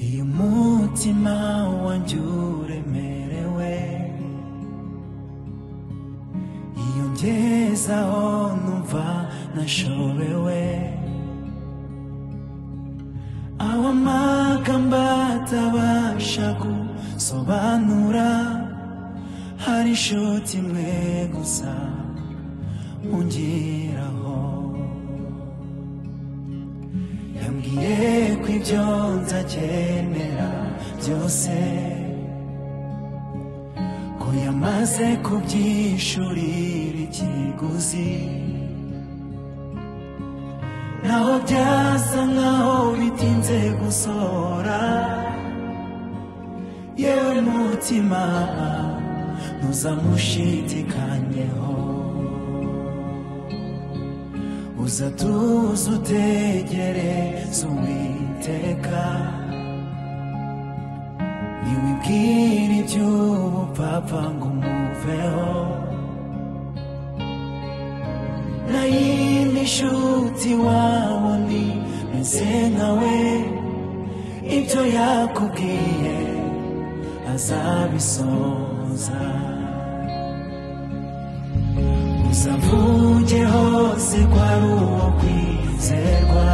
iyo umutima wanjye uremerewe iyo ngezaho numva nashobewe aho amagambo atabasha gusobanura hari inshuti imwe gusa ungiraho yambwiye ko ibyo nzakenera byose ko yamaze kubyishurira ikiguzi naho byasa nkaho bitinze gusohora yewe mutima ntuzamushidikanyeho uza tuze utegereze uwiteka ntiwibwire iby'ubupfapfa ngo umuveho na yindi nshuti wabo meze nkawe ibyo yakubwiye azabisohoza uzavuge hose ko ari uwo kwizerwa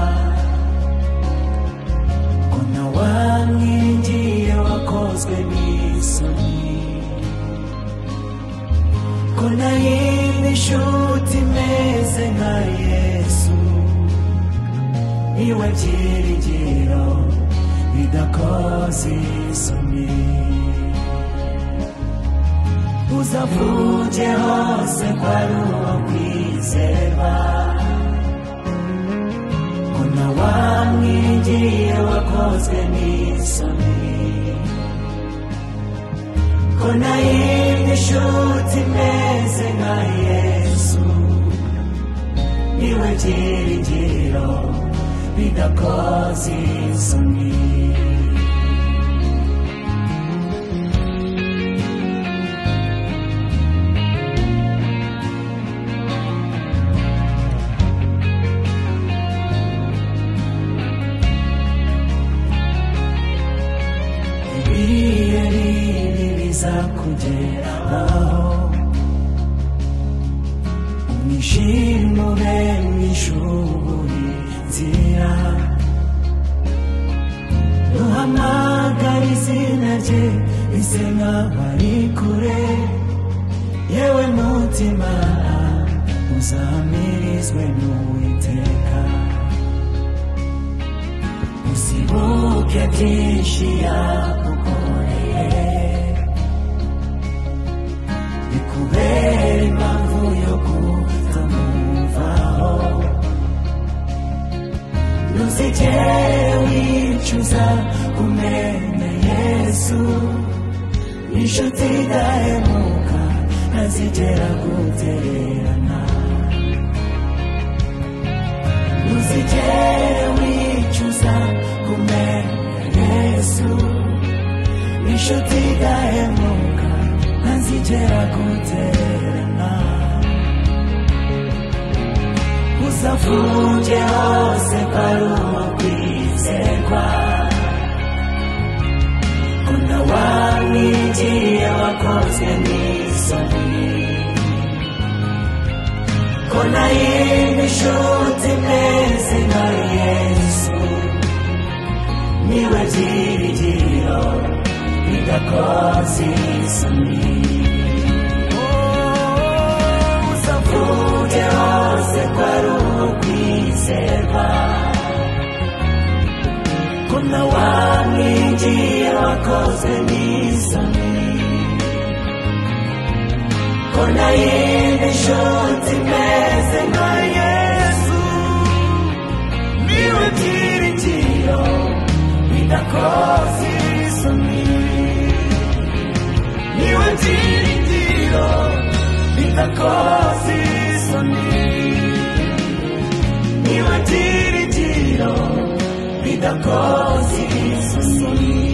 ko na wamwingiye wakozwe n'isoni ko na yindi nshuti imeze nka yesu iwe byiringiro bidakoze isoni uzavuge hose ko ari uwo kwizerwa ko na wamwingiye wakozwe n'isoni ko na yindi nshuti imeze nka yesu niwe byiringiro bidakoze isoni ibihe bibi bizakugeraho umwijima ube mwishuburi nzira duhamagara izina rye bise nk'aho ari kure yewe mutima uzamirizwe n'uwiteka usibuke byinshi yagukoreye bikubera impamvu yo kutamwumvaho ntuzigere wicuza kumenya yesu inshuti idahemuka ntazigera gutererana ntuzigere wicuza kumenya yesu inshuti idahemuka ntazigera gutererana uzafunge hose kwari uwo kwizerwa ko na wamwigiye wakozwe n'isoni ko na yindi nshuti imeze nka yesu niwe byiringiro bidakoze isoni uzavuge hose ko ari uwo kwizerwa ko na wamwingiye wakoze n'isoni ko na yindi nshuti imeze nka yesu niwe byiringiro bidakoze isoni niwe byiringiro bidakoze isoni niwe byiringiro bidakoze isoni